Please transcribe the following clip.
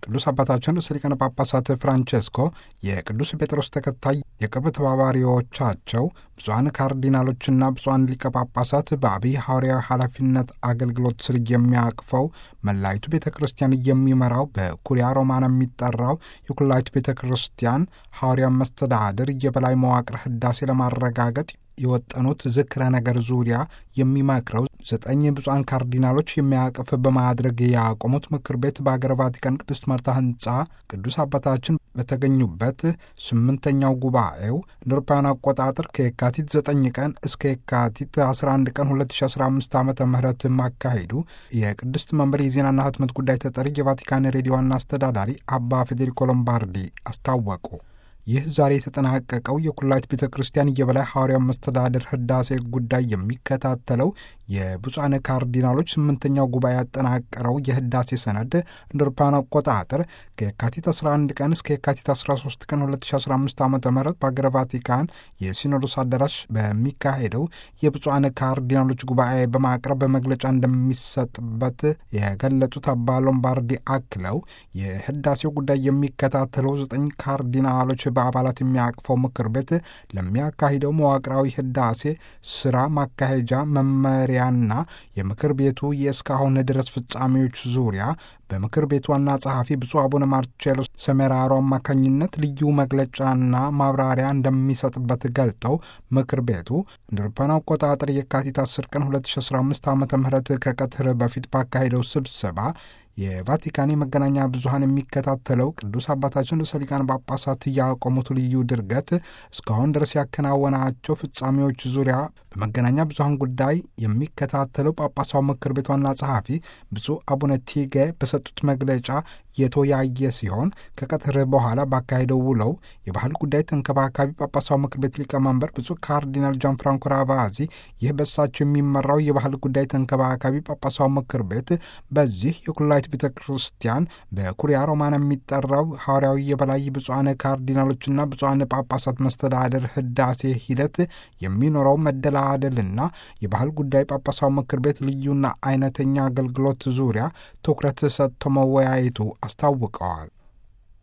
ቅዱስ አባታችን ርዕሰ ሊቃነ ጳጳሳት ፍራንቼስኮ የቅዱስ ጴጥሮስ ተከታይ የቅርብ ተባባሪዎቻቸው ብፁዓን ካርዲናሎችና ብፁዓን ሊቀ ጳጳሳት በአብይ ሐዋርያዊ ኃላፊነት አገልግሎት ስር የሚያቅፈው መላይቱ ቤተ ክርስቲያን የሚመራው በኩሪያ ሮማና የሚጠራው የኩላይቱ ቤተ ክርስቲያን ሐዋርያ መስተዳድር የበላይ መዋቅር ህዳሴ ለማረጋገጥ የወጠኑት ዝክረ ነገር ዙሪያ የሚመክረው ዘጠኝ ብፁዓን ካርዲናሎች የሚያቅፍ በማድረግ ያቆሙት ምክር ቤት በአገረ ቫቲካን ቅድስት ማርታ ህንፃ ቅዱስ አባታችን በተገኙበት ስምንተኛው ጉባኤው እንደ አውሮፓውያን አቆጣጠር ከየካቲት 9 ቀን እስከ የካቲት 11 ቀን 2015 ዓ ም ማካሄዱ የቅድስት መንበር የዜናና ህትመት ጉዳይ ተጠሪ የቫቲካን ሬዲዮ ዋና አስተዳዳሪ አባ ፌዴሪኮ ሎምባርዲ አስታወቁ። ይህ ዛሬ የተጠናቀቀው የኩላይት ቤተ ክርስቲያን የበላይ ሐዋርያው መስተዳድር ህዳሴ ጉዳይ የሚከታተለው የብፁዓን ካርዲናሎች ስምንተኛው ጉባኤ ያጠናቀረው የህዳሴ ሰነድ እንደ አውሮፓውያን አቆጣጠር ከየካቲት 11 ቀን እስከ የካቲት 13 ቀን 2015 ዓ ም በአገረ ቫቲካን የሲኖዶስ አዳራሽ በሚካሄደው የብፁዓን ካርዲናሎች ጉባኤ በማቅረብ በመግለጫ እንደሚሰጥበት የገለጡት አባ ሎምባርዲ አክለው የህዳሴው ጉዳይ የሚከታተለው ዘጠኝ ካርዲናሎች በአባላት የሚያቅፈው ምክር ቤት ለሚያካሂደው መዋቅራዊ ህዳሴ ስራ ማካሄጃ መመሪያና የምክር ቤቱ የእስካሁን ድረስ ፍጻሜዎች ዙሪያ በምክር ቤቱ ዋና ጸሐፊ ብፁዕ አቡነ ማርቼሎ ሰሜራሮ አማካኝነት ልዩ መግለጫና ማብራሪያ እንደሚሰጥበት ገልጠው ምክር ቤቱ እንደ አውሮፓውያን አቆጣጠር የካቲት 10 ቀን 2015 ዓ ም ከቀትር በፊት ባካሄደው ስብሰባ የቫቲካን የመገናኛ ብዙኃን የሚከታተለው ቅዱስ አባታችን ርዕሰ ሊቃነ ጳጳሳት ያቆሙት ልዩ ድርገት እስካሁን ድረስ ያከናወናቸው ፍጻሜዎች ዙሪያ በመገናኛ ብዙኃን ጉዳይ የሚከታተለው ጳጳሳው ምክር ቤት ዋና ጸሐፊ ብፁዕ አቡነ ቲጌ በሰጡት መግለጫ የተወያየ ሲሆን ከቀትር በኋላ ባካሄደው ውለው የባህል ጉዳይ ተንከባካቢ ጳጳሳው ምክር ቤት ሊቀመንበር ብፁዕ ካርዲናል ጃን ፍራንኮ ራቫዚ ይህ በሳቸው የሚመራው የባህል ጉዳይ ተንከባካቢ ጳጳሳው ምክር ቤት በዚህ የኩላይት ቤተ ክርስቲያን በኩሪያ ሮማን የሚጠራው ሐዋርያዊ የበላይ ብፁዓን ካርዲናሎችና ብፁዓን ጳጳሳት መስተዳደር ህዳሴ ሂደት የሚኖረው መደላደልና የባህል ጉዳይ ጳጳሳው ምክር ቤት ልዩና አይነተኛ አገልግሎት ዙሪያ ትኩረት ሰጥቶ መወያየቱ አስታውቀዋል።